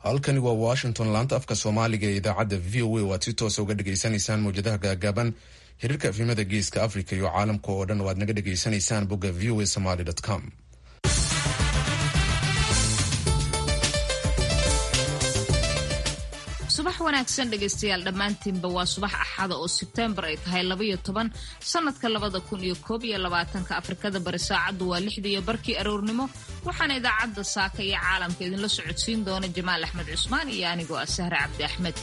halkani waa washington laanta afka soomaaliga ee idaacadda v o a oo aad si toosa uga dhegaysanaysaan mawjadaha gaagaaban xiriirka afimada geeska africa iyo caalamka oo dhan oo aad naga dhegaysanaysaan bogga v o a somaly com subax wanaagsan dhegaystayaal dhammaantiinba waa subax axada oo sebtembar ay tahay labaiyo toban sannadka labada kun iyo koob iyo labaatanka afrikada bari saacaddu waa lixda iyo barkii aroornimo waxaana idaacadda saaka iyo caalamka idinla socodsiin doona jamaal axmed cusmaan iyo anigoo ah sahre cabdi axmed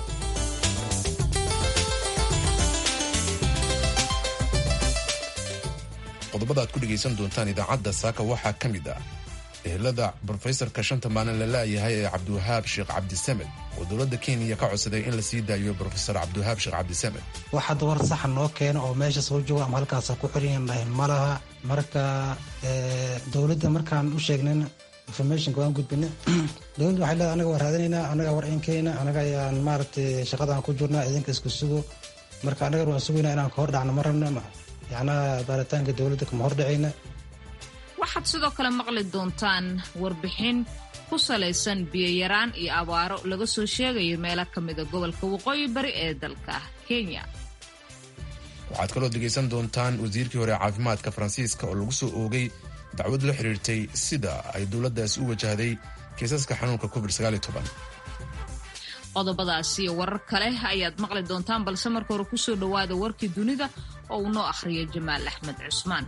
qodobada aad ku dhegaysan doontaan idaacadda saaka waxaa ka mid ah ehelada brofesorka shanta maalin la la'yahay ee cabdiwahaab sheekh cabdisamed oo dowladda kenya ka codsaday in la sii daayo brofesor cabdiwahaab sheekh cabdisamed wax hadda war saxa noo keeno oo meesha soo jooga ama halkaasa ku xiranyahay ma laha marka dowladda markaan u sheegnan informationka waan gudbina dowladda waxay leedahay anaga waa raadinaynaa anaga war inkeyna anaga ayaan maaragtay shaqadaan ku jirnaa idinka isku sugo marka anaga waan sugaynaa inaan ka hor dhacno ma rabno yacnaha baaritaanka dowladda kama hordhacayna waxaad sidoo kale maqli doontaan warbixin ku salaysan biyoyaraan iyo abaaro laga soo sheegayo meelo ka mida gobolka waqooyi bari ee dalka kenya waxaad kaloo dhegaysan doontaan wasiirkii hore caafimaadka faransiiska oo lagu soo oogay dacwad la xiriirtay sida ay dowladdaasi u wajahday kiisaska xanuunka covid qodobadaas iyo warar kale ayaad maqli doontaan balse marka hore kusoo dhowaada warkii dunida oo uu noo akhriyo jamaal axmed cusmaan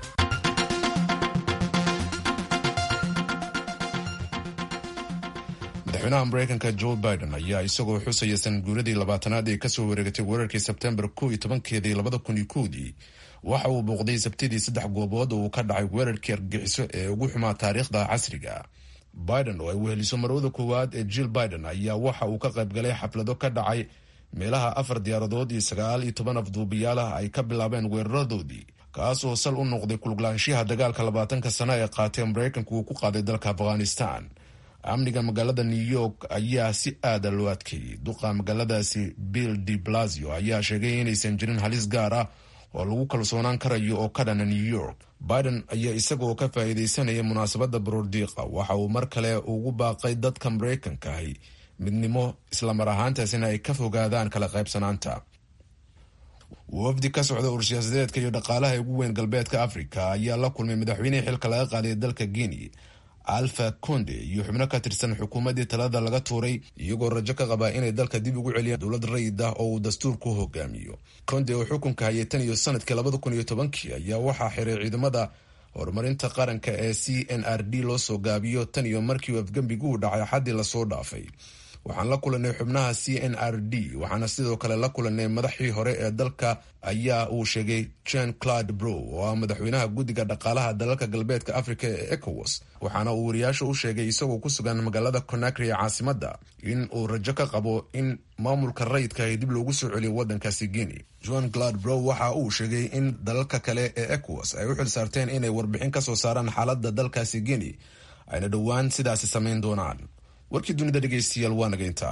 madaxweynaha mareykanka joe biden ayaa isagoo xusaya sanguuradii labaatanaad ee kasoo wareegatay weerarkii sebtembar kow iyo tobankeedii labada kun iyo kowdii waxa uu booqday sabtidii saddex goobood oo uu ka dhacay weerarkii argagixiso ee ugu xumaa taariikhda casriga biden oo ay weheliso marwada koowaad ee jill biden ayaa waxa uu ka qaybgalay xaflado ka dhacay meelaha afar diyaaradood iyo sagaal iyo toban afduubiyaal ah ay ka bilaabeen weeraradoodii kaas oo sal u noqday kuluglaanshiyaha dagaalka labaatanka sano ee qaatee mareykanku uu ku qaaday dalka afghanistan amniga magaalada new york ayaa si aada loo adkeeyey duqa magaaladaasi bill de blasio ayaa sheegay inaysan jirin halis gaar ah oo lagu kalsoonaan karayo oo ka dhana new york biden ayaa isagaoo ka faa'iidaysanaya munaasabadda baroordiiqa waxa uu mar kale ugu baaqay dadka maraykanka ahi midnimo islamar ahaantaasina ay ka fogaadaan kala qaybsanaanta wafdi ka socda ursiyaasadeedka iyo dhaqaalaha ugu weyn galbeedka africa ayaa la kulmay madaxweynihii xilka laga qaaday dalka guinea alfa conde iyo xubno ka tirsan xukuumaddii talada laga tuuray iyagoo rajo ka qabaa inay dalka dib ugu celiyaan dowlad rayid ah oo uu dastuurku hogaamiyo conde oo xukunka hayay tan iyo sanadkii labada kun iyo tobankii ayaa waxaa xiray ciidamada horumarinta qaranka ee c n r d loo soo gaabiyo tan iyo markii uu afgembigu u dhacay xaddii lasoo dhaafay waxaan la kulanay xubnaha c n r d waxaana sidoo kale la kulanay madaxii hore ee dalka ayaa uu sheegay jen claude brow oo ah madaxweynaha guddiga dhaqaalaha dalalka galbeedka africa ee ecowas waxaana uu wariyaasha u sheegay isagoo ku sugan magaalada conakry ee caasimadda in uu rajo ka qabo in maamulka rayidka ay dib loogu soo celiyo waddankaasi guinea john claude brow waxa uu sheegay in dalalka kale ee ecowas ay u xil saarteen inay warbixin ka soo saaraan xaaladda dalkaasi guinea ayna dhowaan sidaasi samayn doonaan warkii dunida dhegaystayaal waa naga intaa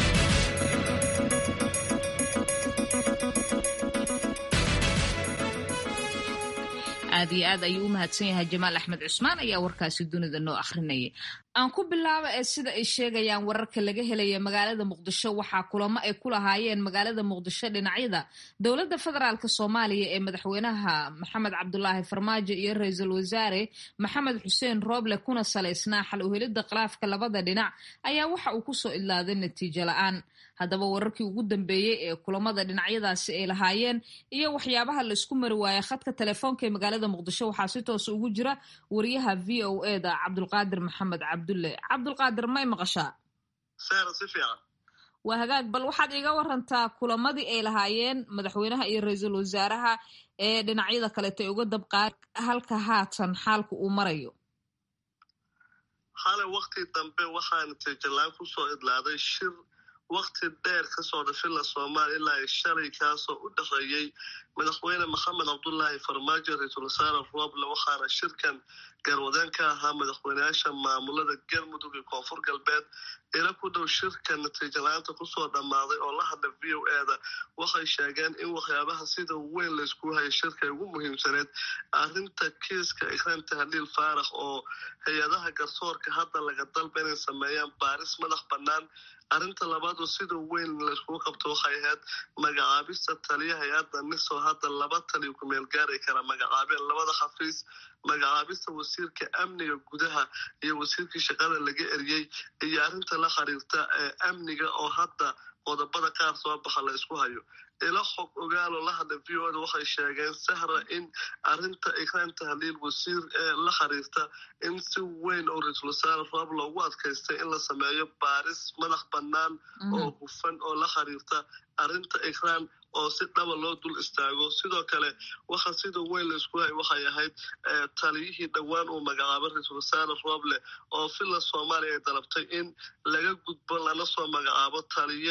aad iyo aad ayuu u mahadsan yahay jamaal axmed cusmaan ayaa warkaasi dunida noo akhrinayay aan ku bilaabo ee sida ay sheegayaan wararka laga helaya magaalada muqdisho waxaa kulamo ay ku lahaayeen magaalada muqdisho dhinacyada dowladda federaalk soomaaliya ee madaxweynaha maxamed cabdulaahi farmaajo iyo ra-iisul wasaare maxamed xuseen rooble kuna salaysnaa xal uhelidda khilaafka labada dhinac ayaa waxa uu kusoo idlaaday natiijo la-aan haddaba wararkii ugu dambeeyey ee kulamada dhinacyadaasi ay lahaayeen iyo waxyaabaha laisku mari waaya khadka telefoonka ee magaalada muqdisho waxaa si toos ugu jira wariyaha v o e da cabdulqaadir maxamed cabdulle cabdulqaadir may maqashaa waa hagaag bal waxaad iga warantaa kulamadii ay lahaayeen madaxweynaha iyo ra-iisul wasaaraha ee dhinacyada kaleeto ay uga dabqaad halka haatan xaalka uu marayo xale wakti dambe waxaa natiijalaan kusoo idlaaday shir wakti dheer ka socda villa soomaaliya ilaa ay shalay kaasoo u dhexeeyey madaxweyne maxamed cabdulaahi farmaajo ra-iisul wasaare rooble waxaana shirkan garwadeen ka ahaa madaxweyneyaasha maamulada galmudug iyo koonfur galbeed ila ku dhow shirka natiijo la-aanta kusoo dhammaaday oo la hadla v o e da waxay sheegeen in waxyaabaha sida weyn laysku hayay shirka ay ugu muhiimsaneed arrinta kiiska ikraan tahliil faarax oo hay-adaha garsoorka hadda laga dalba inay sameeyaan baaris madax bannaan arrinta labaad oo sida weyn layskugu qabto waxay ahayd magacaabista taliya hay-adda nisoo hadda laba taliyo kumeel gaari kara magacaabeen labada xafiis magacaabista wasiirka amniga gudaha iyo wasiirkii shaqada laga eriyey iyo arrinta la xiriirta ee amniga oo hadda qodobada qaar soo baxa la isku hayo ila xog ogaaloo la hadla v o da waxay sheegeen sahra in arrinta ikraan tahliil wasiir ee la xiriirta in si weyn oo ra-iisul wasaare roob loogu adkaystay in la sameeyo baaris madax bannaan oo hufan oo la xiriirta arrinta ikraan oo si dhaba loo dul istaago sidoo kale waxa sida weyn laysku hay waxay ahayd taliyihii dhowaan uu magacaabay ra-iisul wasaare rooble oo villa soomaaliya ay dalabtay in laga gudbo lana soo magacaabo taliye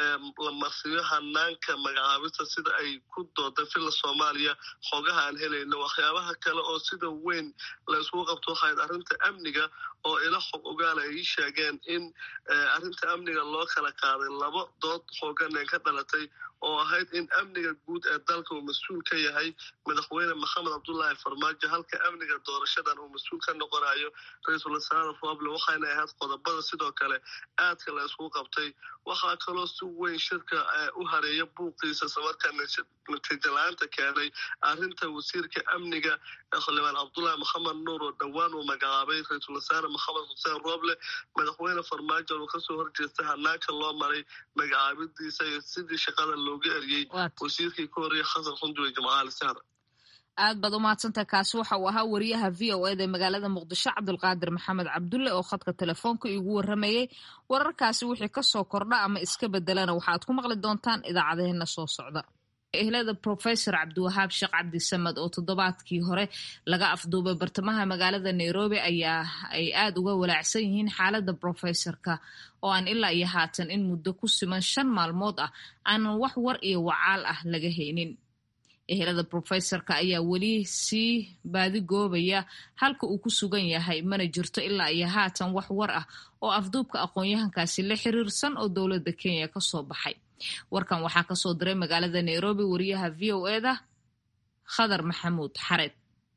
la marsiyo hanaanka magacaabista sida ay ku dooday villa soomaaliya xogaha aan helayno waxyaabaha kale oo sida weyn la isku qabto waxayd arrinta amniga oo ila xog ogaala ay ii sheegeen in arrinta amniga loo kala qaaday laba dood xooganeen ka dhalatay oo ahayd in amniga guud ee dalka uu mas-uul ka yahay madaxweyne maxamed cabdulaahi farmaajo halka amniga doorashadan uu mas-uul ka noqonayo ra-iisul wasaare roble waxayna ahayd qodobada sidoo kale aadka la iskugu qabtay waxaa kaloo si weyn shirka u hareeya buuqiisa islamarkaa natiijo la-aanta keenay arrinta wasiirka amniga xildhibaan cabdulaahi maxamed nuur oo dhowaan uu magacaabay ra-iisul wasaare maxamed xuseen roble madaxweyne farmaajo uu kasoo horjeestay hanaanka loo maray magacaabidiisa iyo sidii shaqada looga eriyey wasiirkii ka horreeyay xasan xunduwe jimcaali sahra aad baad umahadsantahay kaasi waxa uu ahaa wariyaha v o eda ee magaalada muqdisho cabdulqaadir maxamed cabdulle oo khadka telefoonka igu waramayey wararkaasi wixii kasoo kordha ama iska bedelana waxaad ku maqli doontaan idaacadeheena soo socda ehlada professor cabdiwahaab sheekh cabdisamed oo toddobaadkii hore laga afduubay bartamaha magaalada nairobi ayaa ay aada uga walaacsan yihiin xaaladda professorka oo aan ilaa iyo haatan in muddo ku siman shan maalmood ah aanan wax war iyo wacaal ah laga haynin ehelada professorka ayaa weli sii baadigoobaya halka uu ku sugan yahay mana jirto ilaa iyo haatan wax war ah oo afduubka aqoon-yahankaasi la xiriirsan oo dowladda kenya kasoo baxay warkan waxaa kasoo diray magaalada nairobi wariyaha v o eda khadar maxamuud xareed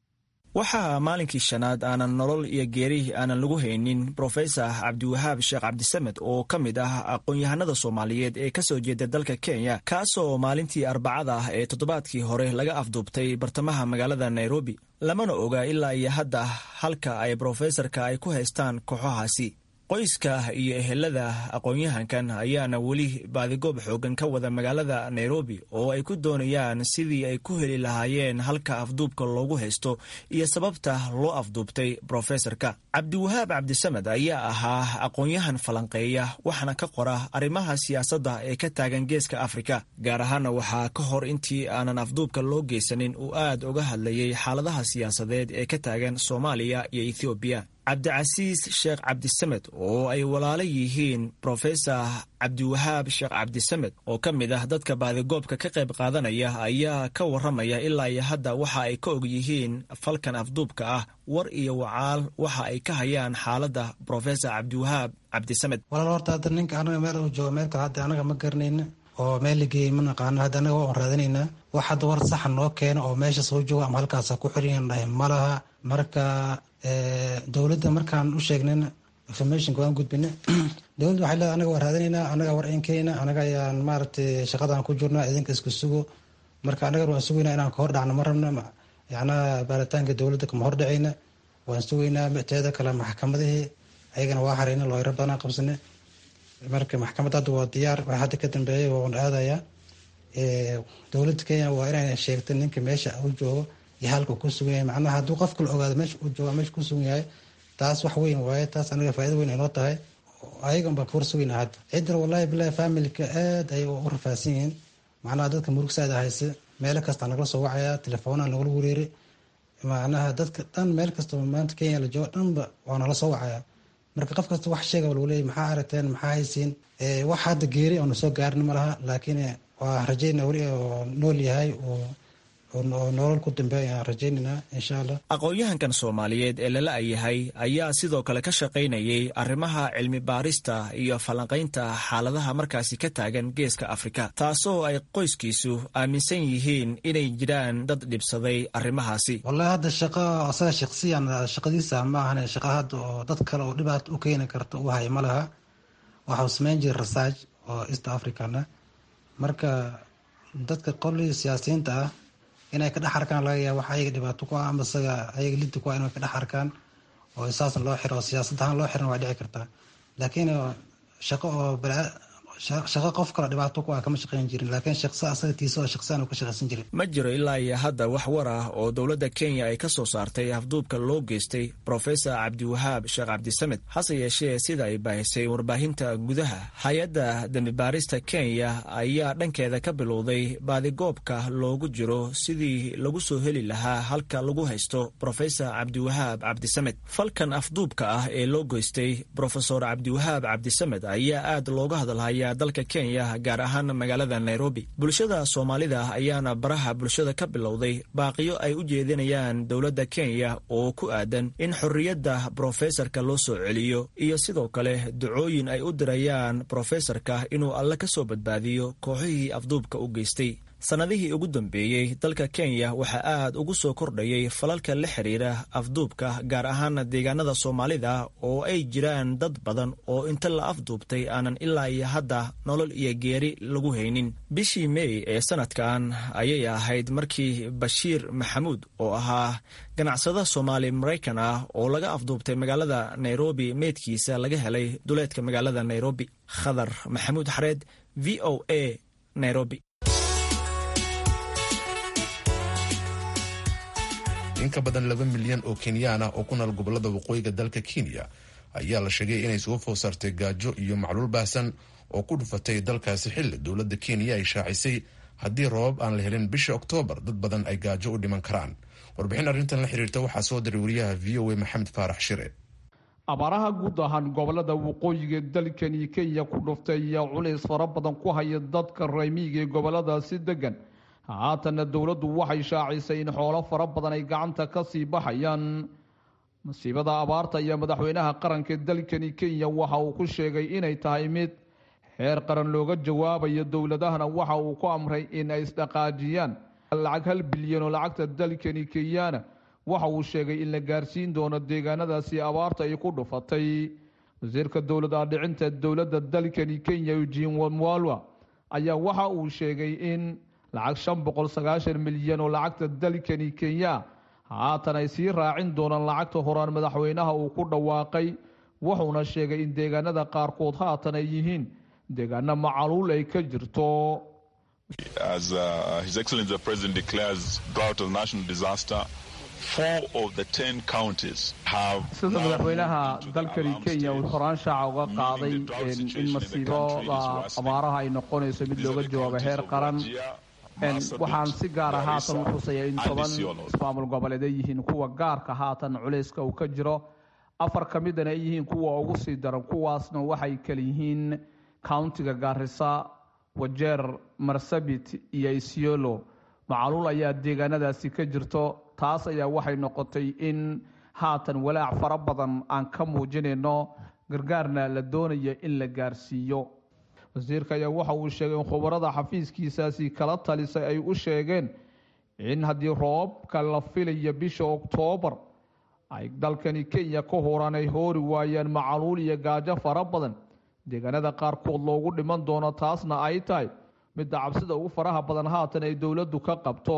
waxaa maalinkii shanaad aanan nolol iyo geeri aanan lagu haynin brofesor cabdiwahaab sheekh cabdisamed oo ka mid ah aqoon-yahanada soomaaliyeed ee kasoo jeeda dalka kenya kaasoo maalintii arbacada ah ee toddobaadkii hore laga afduubtay bartamaha magaalada nairobi lamana oga ilaa iyo hadda halka ay brofesorka ay ku haystaan kooxahaasi qoyska iyo ehelada aqoon-yahankan ayaana weli baadigoob xoogan ka wada magaalada nairobi oo ay ku doonayaan sidii ay ku heli lahaayeen halka afduubka loogu haysto iyo sababta loo afduubtay brofesorka cabdiwahaab cabdisamed ayaa ahaa aqoon-yahan falanqeeya waxaana ka qora arrimaha siyaasadda ee ka taagan geeska afrika gaar ahaana waxaa ka hor intii aanan afduubka loo geysanin uu aad uga hadlayay xaaladaha siyaasadeed ee ka taagan soomaaliya iyo ethoobiya cabdicasiis sheekh cabdisamed oo ay walaalo yihiin brofesor cabdiwahaab sheekh cabdisamed oo ka mid ah dadka baadigoobka ka qayb qaadanaya ayaa ka waramaya ilaa iyo hadda waxa ay ka og yihiin falkan afduubka ah war iyo wacaal waxa ay ka hayaan xaaladda brofesor cabdiwahaab cabdisamed walaal horta hadda ninka anaga meel uu joogo meel kale hadda anaga ma garanayna oo meel la geeyey ma naqaano hadda anaga waan raadinaynaa wax hadda war saxa noo keena oo meesha soo jooga ama halkaasa ku xiran dhahay malaha marka dowladda markaan u sheegnayna informationka waan gudbina dowladda waxay leedahay anaga waan raadinaynaa anaga war inkeyna anaga ayaan maaragtay shaqadaan ku jirnaa idinka isku sugo marka anaga waan sugaynaa inaan ka hor dhacno ma rabna yacnaa baaritaanka dowladda kama hor dhacayna waan sugaynaa teeda kale maxkamadihii ayagana waa harayna looyro badanaa qabsane marka maxkamad hadda waa diyaar wax hadda ka dambeeyay waan aadayaa dowladda kenya waa inay sheegta ninka meesha u joogo iyo halka ku sugan yahay macnaha hadduu qofka la ogaado meesha uu jooga meesha ku sugan yahay taas wax weyn waaye taas anaga faa'ido weyn inoo tahay ayagan baan kawar sugayna hadda ciddana wallahi bilahi familka aad ay u rafaadsan yihiin macnaha dadka murugsaada hayse meelo kasta nagala soo wacaya telefoonaa nagala wareeri macnaha dadka dhan meel kastaba maanta kenya la joogo dhanba waa nala soo wacaya marka qof kasta wax sheega lagu leeyay maxaa aragteen maxaa haysiin wax hadda geeri oona soo gaarin ma laha laakiin waa rajayna weli oo nool yahay oo nolol ku dambeeya ayaan rajaynaynaa insha allah aqoon-yahankan soomaaliyeed ee lala yahay ayaa sidoo kale ka shaqaynayay arrimaha cilmi baarista iyo falanqaynta xaaladaha markaasi ka taagan geeska afrika taasoo ay qoyskiisu aaminsan yihiin inay jiraan dad dhibsaday arrimahaasi wallahi hadda shaqo asaga shaqsiyan shaqadiisa ma ahane shaqa hadda oo dad kale oo dhibaata u keeni karta u haya ma laha waxau samayn jiray research oo east africana marka dadka qolii siyaasiyiinta ah inay ka dhex arkaan laga yaaba wax ayaga dhibaato ku ah ama isaga ayaga liddi ku ah inay ka dhex arkaan oo saasna loo xiro oo siyaasad ahaan loo xiran waa dhici kartaa laakiin shaqo oo shaqo qof kale dhibaato ku ah kama shaqayn jirin laakiin shaqsi asaga tiisa oo shaqsiyan uu ka shaqaysan jirin ma jiro ilaa iyo hadda wax war ah oo dowladda kenya ay ka soo saartay afduubka loo geystay profesor cabdiwahaab sheekh cabdisamed hase yeeshee sida ay baahisay warbaahinta gudaha hay-adda dembibaarista kenya ayaa dhankeeda ka bilowday baadigoobka loogu jiro sidii lagu soo heli lahaa halka lagu haysto profesor cabdiwahaab cabdisamed falkan afduubka ah ee loo geystay profesor cabdiwahaab cabdisamed ayaa aad looga hadalhaya dalka kenya gaar ahaan magaalada nairobi bulshada soomaalida ayaana baraha bulshada ka bilowday baaqiyo ay u jeedinayaan dowladda kenya oo ku aadan in xorriyadda brofesorka loo soo celiyo iyo sidoo kale ducooyin ay u dirayaan brofesorka inuu alle ka soo badbaadiyo kooxihii afduubka u geystay sannadihii ugu dambeeyey dalka kenya waxaa aad ugu soo kordhayay falalka la xiriira afduubka gaar ahaan deegaanada soomaalida oo ay jiraan dad badan oo inta la afduubtay aanan ilaa iyo hadda nolol iyo geeri lagu haynin bishii mey ee sanadkan ayay ahayd markii bashiir maxamuud oo ahaa ganacsada soomaali maraykan ah oo laga afduubtay magaalada nairobi meydkiisa laga helay duleedka magaalada nairobi khadar maxamuud xareed v o a nairobi in ka badan laba milyan oo kenyaan ah oo ku nool gobolada waqooyiga dalka kenya ayaa la sheegay inay isugu foosartay gaajo iyo macluul baahsan oo ku dhufatay dalkaasi xilli dowladda kenya ay shaacisay haddii roobab aan la helin bisha oktoobar dad badan ay gaajo u dhiman karaan warbixin arrintan la xiriirta waxaa soo diray wariyaha v o a maxamed faarax shire abaaraha guud ahaan gobolada waqooyiga dalkani kenya ku dhuftay ayaa culays fara badan ku haya dadka raymiiga ee goboladaasi degan haatanna dowladdu waxay shaacisay in xoolo fara badan ay gacanta ka sii baxayaan masiibada abaarta iyo madaxweynaha qaranka dalkani kenya waxa uu ku sheegay inay tahay mid xeer qaran looga jawaabayo dowladahana waxa uu ku amray in ay isdhaqaajiyaan lacag hal bilyan oo lacagta dalkani kenyana waxa uu sheegay in la gaarsiin doono deegaanadaasi abaarta ay ku dhufatay wasiirka dowlad aadhicinta dowladda dalkani kenya eugene wamwalwa ayaa waxa uu sheegay in lacag shan boqol sagaashan milyan oo lacagta dalkani kenya haatan ay sii raacin doonaan lacagta horaan madaxweynaha uu ku dhawaaqay wuxuuna sheegay in deegaanada qaarkood haatan ay yihiin deegaano macaluul ay ka jirto As uh, His Excellency the President declares drought as a national disaster, four of the ten counties have. sida madaxweynaha dalkani kenya uu horaan shaaca uga qaaday in masiibada abaaraha ay noqonayso mid looga jawaabo heer qaran waxaan si gaara haatan u xusaya in toban ismaamul goboleed ay yihiin kuwa gaarka haatan culayska uu ka jiro afar ka midana ay yihiin kuwa ugu sii daran kuwaasna waxay kala yihiin countiga gaarisa wajeer marsabit iyo isiolo macaluul ayaa deegaanadaasi ka jirto taas ayaa waxay noqotay in haatan walaac fara badan aan ka muujinayno gargaarna la doonayo in la gaarsiiyo wasiirka ayaa waxa uu sheegay in khubarada xafiiskiisaasi kala talisay ay u sheegeen in haddii roobka la filayo bisha oktoobar ay dalkani kenya ka horaan ay hoori waayaan macaluul iyo gaajo fara badan deegaanada qaarkood loogu dhiman doono taasna ay tahay midda cabsida ugu faraha badan haatan ay dowladdu ka qabto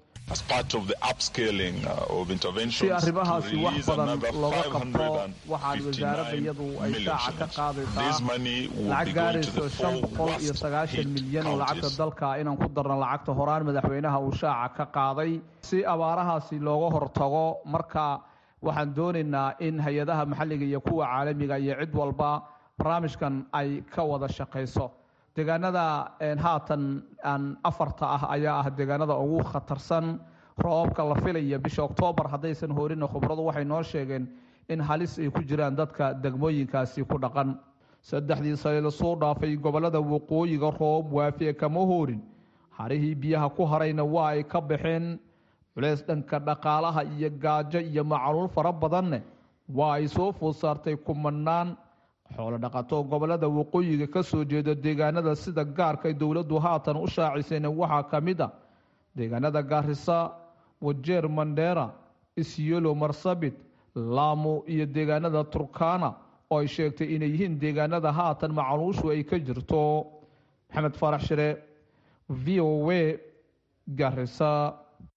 si arrimahaasi wax badan looga qabto waxaan wasaaradda iyadu ay shaaca ka qaadaysaa lacag gaarayso shan boqol iyo sagaashan milyan oo lacagta dalka inaan ku darno lacagta horaan madaxweynaha uu shaaca ka qaaday si abaarahaasi looga hortago marka waxaan doonaynaa in hay-adaha maxalliga iyo kuwa caalamiga iyo cid walba barnaamijkan ay ka wada shaqayso deegaanada haatan aan afarta ah ayaa ah deegaanada ugu khatarsan roobabka la filaya bisha oktoobar haddaysan horina khubradu waxay noo sheegeen in halis ay ku jiraan dadka degmooyinkaasi ku dhaqan saddexdii sane lasoo dhaafay gobollada waqooyiga roob waafiye kama hoorin harihii biyaha ku harayna waa ay ka baxeen culeys dhanka dhaqaalaha iyo gaajo iyo macluul fara badanne waa ay soo food saartay kumanaan xoolo dhaqato gobollada waqooyiga ka soo jeeda deegaanada sida gaarka dowladdu haatan u shaacisayna waxaa ka mid a deegaanada gaarisa wajeer mandheera isyelo marsabit laamo iyo deegaanada turkana oo ay sheegtay inay yihiin deegaanada haatan macluushu ay ka jirto maxamed faarax shire v o a garisa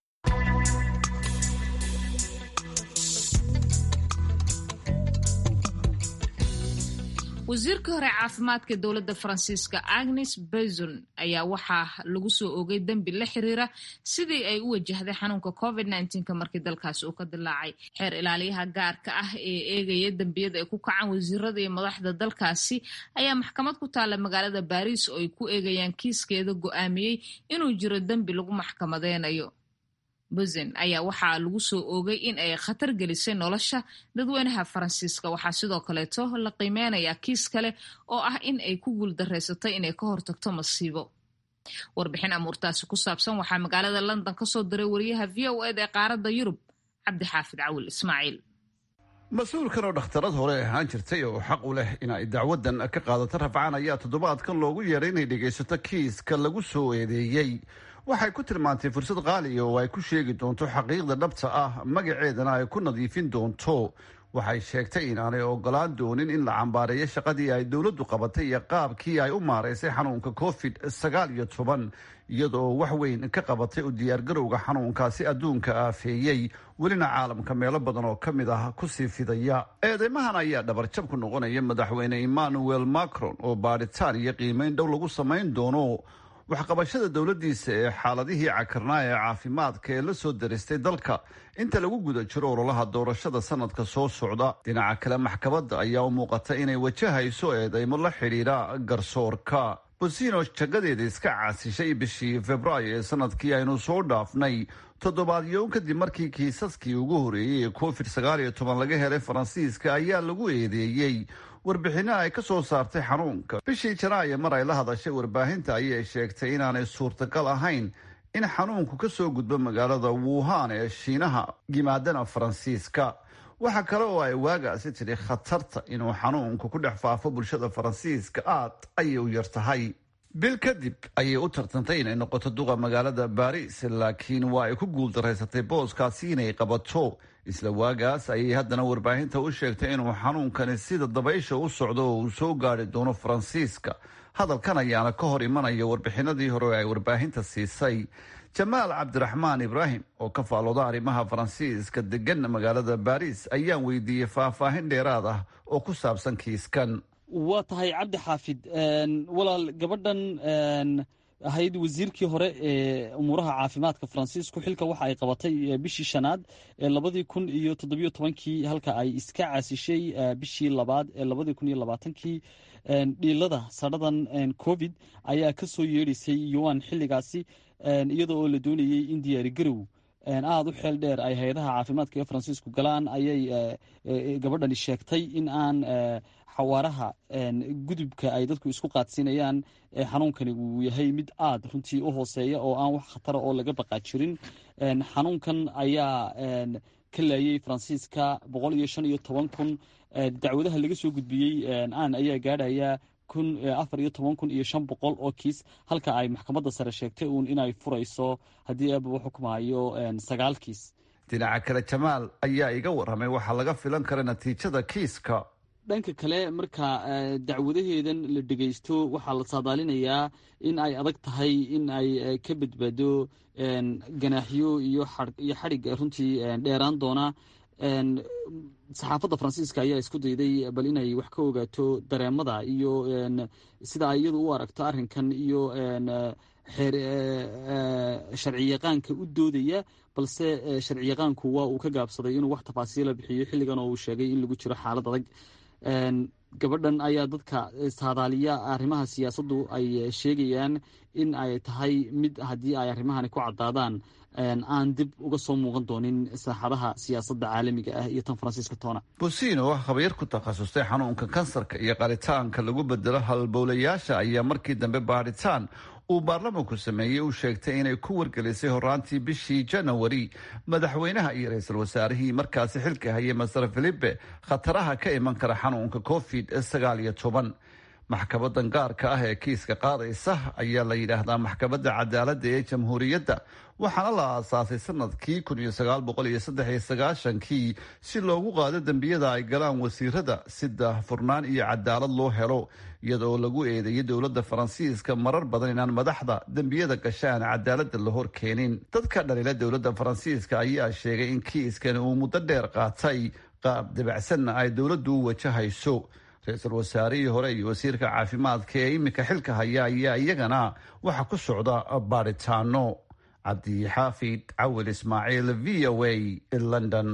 wasiirka hore caafimaadka dowladda faransiiska agnes bezon ayaa waxaa lagu soo oogay dembi la xiriira sidii ay u wajahday xanuunka covid nka markii dalkaasi uu ka dilaacay xeer ilaaliyaha gaarka ah ee eegaya dembiyada ay ku kacaan wasiirada iyo madaxda dalkaasi ayaa maxkamad ku taalla magaalada baariis oo ay ku eegayaan kiiskeeda go-aamiyey inuu jiro dembi lagu maxkamadeynayo buzen ayaa waxaa lagu soo oogay in ay khatar gelisay nolosha dadweynaha faransiiska waxaa sidoo kaleeto la qiimeynayaa kiis kale oo ah in ay ku guuldareysatay inay ka hortagto masiibo warbixin amuurtaasi ku saabsan waxaa magaalada london kasoo diray wariyaha v o ed ee qaaradda yurub cabdixaafid cawil ismaaciil mas-uulkan oo dhakhtarad hore ahaan jirtay oo xaq u leh in ay dacwadan ka qaadato rafcaan ayaa toddobaadkan loogu yeeray inay dhegaysato kiiska lagu soo eedeeyey waxay ku tilmaantay fursad qaaliya oo ay ku sheegi doonto xaqiiqda dhabta ah magaceedana ay ku nadiifin doonto waxay sheegtay inaanay ogolaan doonin in la cambaareeyo shaqadii ay dowladdu qabatay iyo qaabkii ay u maaraysay xanuunka covid sagaal iyo toban iyadoo wax weyn ka qabatay u diyaargarowga xanuunkaasi adduunka aafeeyey welina caalamka meelo badan oo ka mid ah kusii fidaya eedeymahan ayaa dhabarjab ku noqonaya madaxweyne emmanuel macron oo baadhitaan iyo qiimeyn dhow lagu samayn doono waxqabashada dowladdiisa ee xaaladihii cakarnaa ee caafimaadka ee la soo daristay dalka inta lagu guda jiro ololaha doorashada sanadka soo socda dhinaca kale maxkamadda ayaa u muuqata inay wajahayso eedeymo la xidhiidha garsoorka bosino jagadeeda iska caasishay bishii februaayo ee sanadkii aynu soo dhaafnay toddobaadyoon kadib markii kiisaskii ugu horeeyey ee covid sagaal iyo toban laga helay faransiiska ayaa lagu eedeeyey warbixinno ay ka soo saartay xanuunka bishii janaayo mar ay la hadashay warbaahinta ayay sheegtay inaanay suurtagal ahayn in xanuunku ka soo gudbo magaalada wuhan ee shiinaha yimaadana faransiiska waxaa kale oo ay waagaasi tidhi khatarta inuu xanuunku ku dhex faafo bulshada faransiiska aad ayay u yar tahay bil kadib ayay u tartantay inay noqoto duqa magaalada baris laakiin waa ay ku guuldaraysatay booskaasi inay qabato isla waagaas ayay haddana warbaahinta u sheegtay inuu xanuunkani sida dabaysha u socdo oo uu soo gaari doono faransiiska hadalkan ayaana ka hor imanaya warbixinadii hore ay warbaahinta siisay jamaal cabdiraxmaan ibraahim oo ka faalooda arrimaha faransiiska degan magaalada baris ayaan weydiiyey faahfaahin dheeraad ah oo ku saabsan kiiskan waa tahay cabdi xaafid walaal gabadhan ahayd wasiirkii hore ee umuuraha caafimaadka faransiisku xilka waxa ay qabatay bishii shanaad ee labadii kun iyo toddobiyo tobankii halka ay iska caasishay bishii labaad ee labadii kun iyo labaatankii dhiilada sadhadan covid ayaa ka soo yeedhaysay yuan xilligaasi iyada oo la doonayey in diyaari garow aada u xeel dheer ay hay-adaha caafimaadka ee faransiisku galaan ayay gabadhani sheegtay in aan xawaaraha gudubka ay dadku isku qaadsiinayaan xanuunkani uu yahay mid aada runtii u hooseeya oo aan wax khatara oo laga baqaa jirin xanuunkan ayaa ka laayay faransiiska boqol iyo shan iyo toban kun dacwadaha laga soo gudbiyey aan ayaa gaadhaya kun afar iyo toban kun iyo shan boqol oo kiis halka ay maxkamadda sare sheegtay uun inay furayso haddii aaba xukumayo sagaal kiis dhinaca kale jamaal ayaa iga warramay waxaa laga filan kara natiijada kiiska dhanka kale marka dacwadaheedan la dhegaysto waxaa la saadaalinayaa in ay adag tahay in ay ka badbaado ganaaxyo iyo iyo xadhig runtii dheeraan doona saxaafadda faransiiska ayaa isku dayday bal inay wax ka ogaato dareemada iyo sida ay iyadu u aragto arrinkan iyo sharci yaqaanka u doodaya balse sharci yaqaanku waa uu ka gaabsaday inuu wax tafaasiila bixiyo xilligan oo uu sheegay in lagu jiro xaalad adag gabadhan ayaa dadka saadaaliya arrimaha siyaasaddu ay sheegayaan in ay tahay mid haddii ay arrimahani ku caddaadaan aan dib uga soo muuqan doonin saaxadaha siyaasadda caalamiga ah iyo tan faransiiska toona bosino oo khabiir ku takhasustay xanuunka kansarka iyo qaritaanka lagu bedelo halbowlayaasha ayaa markii dambe baadhitaan uu baarlamanku sameeyey u sheegtay inay ku wargelisay horaantii bishii janawari madaxweynaha iyo ra-iisul wasaarihii markaasi xilka hayay maser filipe khataraha ka iman kara xanuunka covid sagaal iyo toban maxkamadan gaarka ah ee kiiska qaadaysa ayaa la yidhaahdaa maxkamadda cadaaladda ee jamhuuriyadda waxaana la aasaasay sanadkii kun iyo sagaal boqol iyo saddex iyo sagaashankii si loogu qaado dembiyada ay galaan wasiirada si daahfurnaan iyo cadaalad loo helo iyadoo lagu eedeeyay dowladda faransiiska marar badan inaan madaxda dembiyada gasha aan cadaaladda la hor keenin dadka dhalila dowladda faransiiska ayaa sheegay in kiiskan uu muddo dheer qaatay qaab dabacsanna ay dowladdu u wajahayso ra-iisul wasaarihii hore iyo wasiirka caafimaadka ee iminka xilka haya ayaa iyagana waxa ku socda baadhitaano cabdixaafid cawil ismaaciil v o a london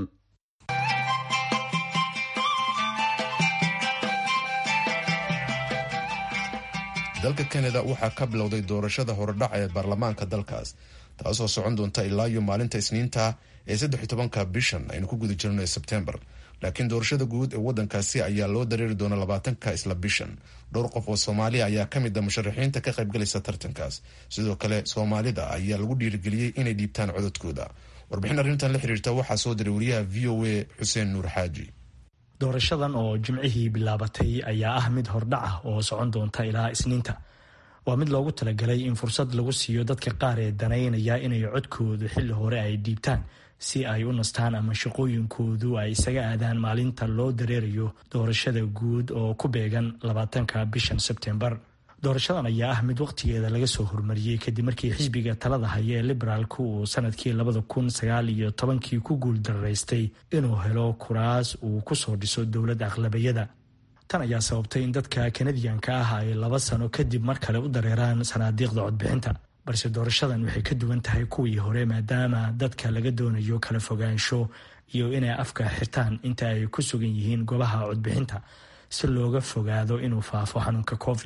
dalka kanada waxaa ka bilowday doorashada horedhac ee baarlamaanka dalkaas taasoo socon doonta ilaa iyo maalinta isniinta ee saddex tobanka bishan aynu ku guda jirno ee sebtembar laakiin doorashada guud ee wadankaasi ayaa loo dareeri doona labaatanka isla bishan dhowr qof oo soomaaliya ayaa ka mid a musharaxiinta ka qaybgalaysa tartankaas sidoo kale soomaalida ayaa lagu dhiirigeliyey inay dhiibtaan cododkooda warbixin arrintan la xiriirta waxaa soo diray wariyaha v o a xuseen nuur xaaji doorashadan oo jimcihii bilaabatay ayaa ah mid hordhac ah oo socon doonta ilaa isniinta waa mid loogu talagalay in fursad lagu siiyo dadka qaar ee danaynaya inay codkoodu xilli hore ay dhiibtaan si ay u nastaan ama shaqooyinkoodu ay isaga aadaan maalinta loo dareerayo doorashada guud oo ku beegan labaatanka bishan sebtembar doorashadan ayaa ah mid waqtigeeda laga soo hormariyey kadib markii xisbiga talada haya ee liberaalku uu sanadkii labada kun sagaal iyo tobankii ku guuldaraystay inuu helo kuraas uu kusoo dhiso dowladda aqlabayada tan ayaa sababtay in dadka kanadiyanka ah ay laba sano kadib mar kale u dareeraan sanaadiiqda codbixinta balse doorashadan waxay ka duwan tahay kuwii hore maadaama dadka laga doonayo kala fogaansho iyo inay afka xirtaan inta ay ku sugan yihiin goobaha codbixinta si looga fogaado inuu faafo xanuunka covid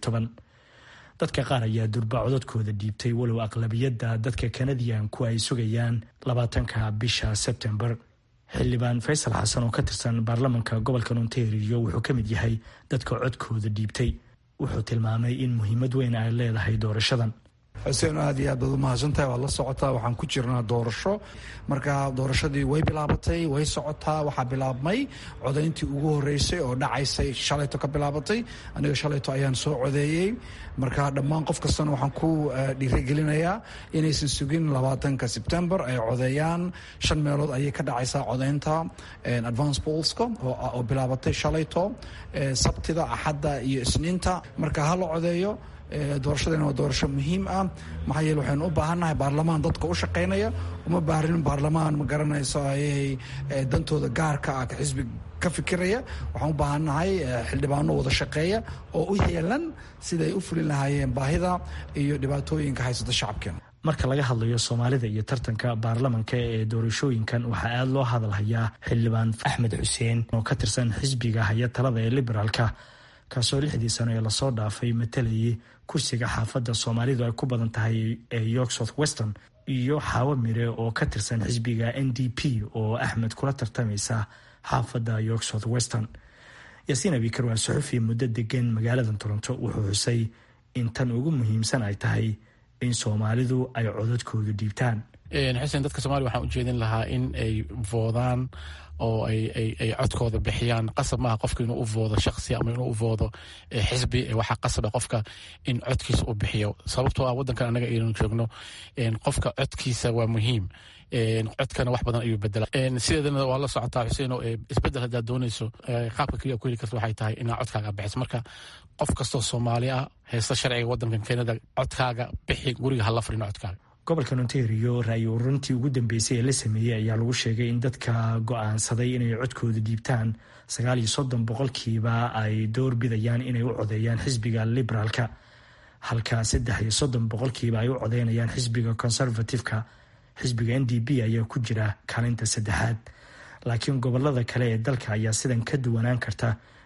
dadka qaar ayaa durba codadkooda dhiibtay walow aqlabiyadda dadka kanadiyanku ay sugayaan labaatanka bisha sebtembar xildhibaan faysal xasan oo ka tirsan baarlamanka gobolka ontario wuxuu ka mid yahay dadka codkooda dhiibtay wuxuu tilmaamay in muhiimad weyn ay leedahay doorashadan xuseen aad iyo aad baad u mahadsantahay waad la socotaa waxaan ku jirnaa doorasho marka doorashadii way bilaabatay way socotaa waxaa bilaabmay codayntii ugu horeysay oo dhacaysay shalayto ka bilaabatay aniga shalayto ayaan soo codeeyey marka dhammaan qof kastana waxaan ku dhiirigelinayaa inaysan sugin labaatanka sebtembar ay codeeyaan shan meelood ayay ka dhacaysaa codaynta advance polska oo bilaabatay shalayto sabtida axadda iyo isniinta marka ha la codeeyo doorashadana waa doorasho muhiim ah maxaa yeele waxaynu u baahannahay baarlamaan dadka u shaqaynaya uma baahrin baarlamaan ma garanayso ayay dantooda gaarka ah xisbi ka fikiraya waxaan u baahannahay xildhibaano wada shaqeeya oo u yeelan siday u fulin lahaayeen baahida iyo dhibaatooyinka haysata shacabkeena marka laga hadlayo soomaalida iyo tartanka baarlamanka ee doorashooyinkan waxaa aada loo hadalhayaa xildhibaan axmed xuseen oo ka tirsan xisbiga haya talada ee liberaalka kaasoo lixdii sano ee lasoo dhaafay matalayay kursiga xaafadda soomaalidu ay ku badan tahay ee york south weston iyo xaawo mire oo ka tirsan xisbiga n d p oo axmed kula tartamaysa xaafadda york south weston yaasiin abikar waa suxufi muddo degan magaalada toronto wuxuu xusay in tan ugu muhiimsan ay tahay in soomaalidu ay codadkoodu dhiibtaan xuseen dadka soomaliya waxaan ujeedin lahaa in ay voodaan oo ay codkooda bixiyaan qasab maaha qofka inuu u voodo shaksi ama inuu u voodo xisbi waxaa qasaba qofka in codkiisa u bixiyo sababtoo ah wadankan anaga aynu joogno qofka codkiisa waa muhiim codkana wax badan ayuu bedela sideedana waa la socotaa xuseen oo isbedel haddaad doonayso qaabka keliya ku heli karta waxay tahay inaa codkaaga bixiso marka qof kastoo soomaali ah haysta sharciga wadankan keenada codkaaga bixi guriga hala fadhino codkaaga gobolka ontario ra-yi ururintii ugu dambeysay ee la sameeyey ayaa lagu sheegay in dadka go-aansaday inay codkooda dhiibtaan sagaal iyo soddon boqolkiiba ay door bidayaan inay u codeeyaan xisbiga liberaalka halka saddex iyo soddon boqolkiiba ay u codeynayaan xisbiga conservative-ka xisbiga n d p ayaa ku jira kaalinta saddexaad laakiin gobolada kale ee dalka ayaa sidan ka duwanaan karta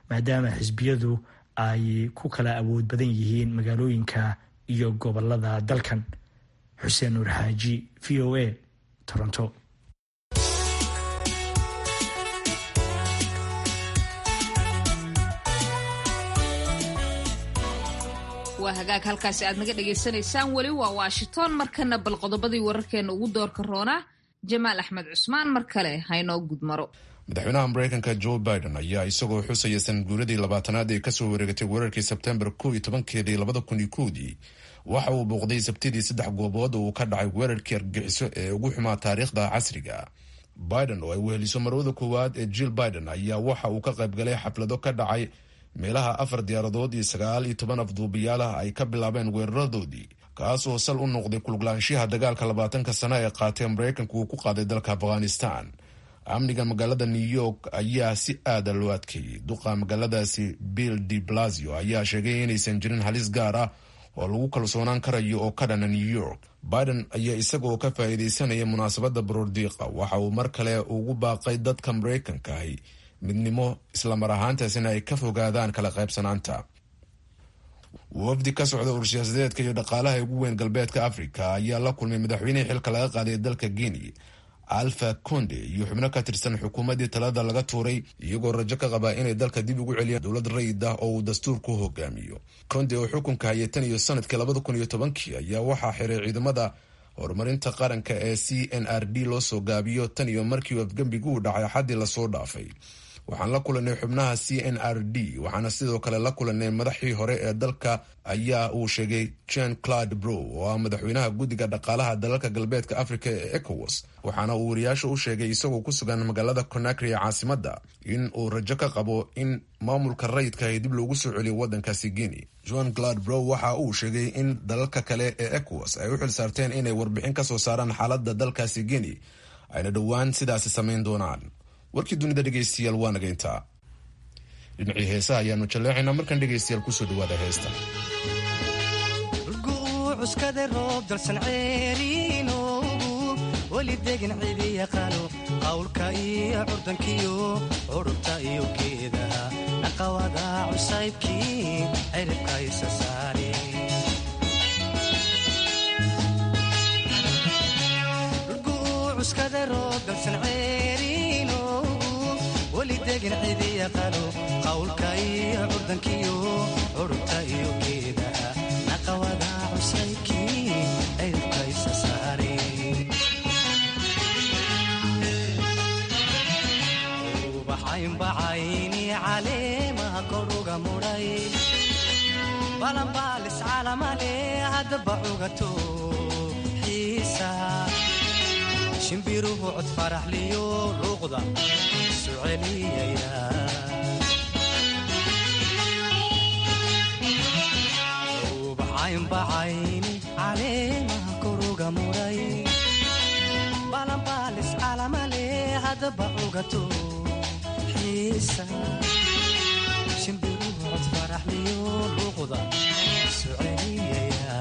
maadaama xisbiyadu ay ku kala awood badan yihiin magaalooyinka iyo gobolada dalkan xuseen nuur xaaji v o a toronto waa hagaag halkaasi aad naga dhagaysanaysaan weli waa washington markana bal qodobadii wararkeena ugu doorka roonaa jamaal axmed cusmaan mar kale haynoo gudmaro madaxweynaha mareykanka joe biden ayaa isagoo xusaya sanadguuradii labaatanaad ee kasoo wareegatay weerarkii sebtembar kow iyo tobankeedii labada kun iyo kowdii waxa uu booqday sabtidii saddex goobood oo uu ka dhacay weerarkii argagixiso ee ugu xumaa taariikhda casriga biden oo ay weheliso marwada koowaad ee jill biden ayaa waxa uu ka qaybgalay xaflado ka dhacay meelaha afar diyaaradood iyo sagaal iyo toban afduubiyaal ah ay ka bilaabeen weeraradoodii kaas oo sal u noqday kuluglaanshiyaha dagaalka labaatanka sano ee qaatee mareykanka uu ku qaaday dalka afghanistan amniga magaalada new york ayaa si aada loo adkeeyey duqa magaaladaasi bill de blasio ayaa sheegay inaysan jirin halis gaar ah oo lagu kalsoonaan karayo oo ka dhana new york biden ayaa isagaoo ka faa'iidaysanaya munaasabadda baroordiiqa waxa uu mar kale ugu baaqay dadka mareykanka ahi midnimo islamar ahaantaasina ay ka fogaadaan kala qaybsanaanta wafdi ka socda ursiyaasadeedka iyo dhaqaalaha ugu weyn galbeedka africa ayaa la kulmay madaxweynihii xilka laga qaaday dalka guinea alfa conde iyo xubno ka tirsan xukuumaddii talada laga tuuray iyagoo rajo ka qabaa inay dalka dib ugu celiyaan dowlad rayid ah oo uu dastuurku hogaamiyo conde oo xukunka hayay tan iyo sanadkii labada kun iyo tobankii ayaa waxaa xiray ciidamada horumarinta qaranka ee c n r d loo soo gaabiyo tan iyo markii afgembigu uu dhacay axaddii lasoo dhaafay waxaan la kulanay xubnaha c n r d waxaana sidoo kale la kulanay madaxii hore ee dalka ayaa uu sheegay jen claude brow oo ah madaxweynaha guddiga dhaqaalaha dalalka galbeedka africa ee ecowas waxaana uu wariyaasha u sheegay isagoo ku sugan magaalada conakry ee caasimada in uu rajo ka qabo in maamulka rayidkahi dib loogu soo celiyo wadankaasi guinea john claude brow waxa uu sheegay in dalalka kale ee ecowas ay u xil saarteen inay warbixin kasoo saaraan xaalada dalkaasi guinea ayna dhowaan sidaasi samayn doonaan warkii dunida dhegeystayaal waa naga intaa dhinacii heesaha ayaanu jalleecaynaa markan dhegeystayaal kusoo dhawaada heesta cuskada roob dalsan ceeriinoogu weli degan cidi yaqaano qawlka iyo curdankiyo curubta iyo geedaha dhaqawada cusaybkii ciribka isa saare cuskada roob dalsan ceeriinoogu weli degan cidi yaqaano qawlka iyo curdankiyo curubta iyo geedaha dhaqawada cusaybkii ciribka isa saare ubaxaynbacayni caleemaha koruga mudhay balanbaalis calamale haddaba cugato xiisa shimbiruhu cod faraxliyo luuqda isu celiyaya ubaxaynbacayni caleemaha koruga mudhay balanbaalis calamale haddaba cugato shimbiruhu cod faraxliyo luuqda isu celiyaya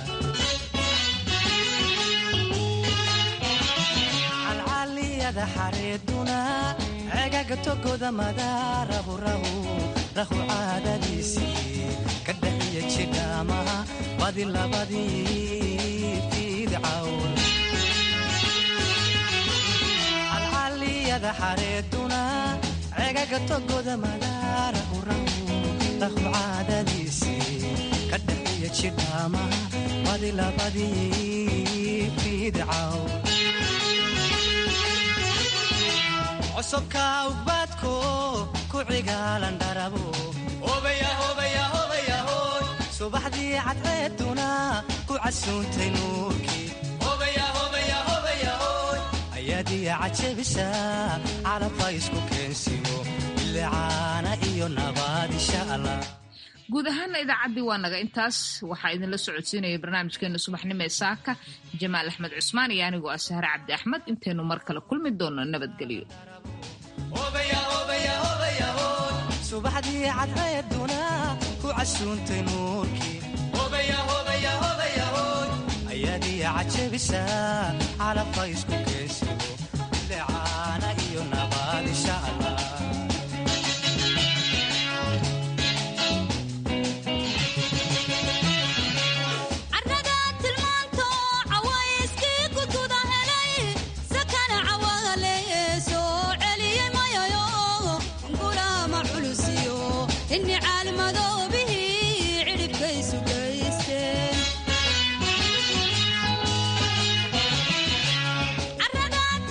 calcaliyada xareeduna cegaga togoda madaaraburahu rahu caadadiisii ka dhaxiya jidhaamaha badi labadii fiidcawn calcaliyada xareeduna cegaga togoda madaarahu rahu rahu caadadiisii ka dhaxiya jidhaamaha badi labadii fiidcaw cosobka ugbaadko ku cigaalan dharabo subaxdii cadceeduna ku casuuntay nuurkii ayaadiya cajabisa calabka isku keensiyo bilicaana iyo nabaad insha allah guud ahaana idaacaddii waa naga intaas waxaa idinla socodsiinaya barnaamijkeena subaxnimo ee saaka jamaal axmed cusmaan iyo anigoo ah sahre cabdi axmed intaynu mar kale kulmi doono nabadgelyo subaxdii cadceeduna ku casuuntay nuurkii ayaadiya cajabisa calabka isku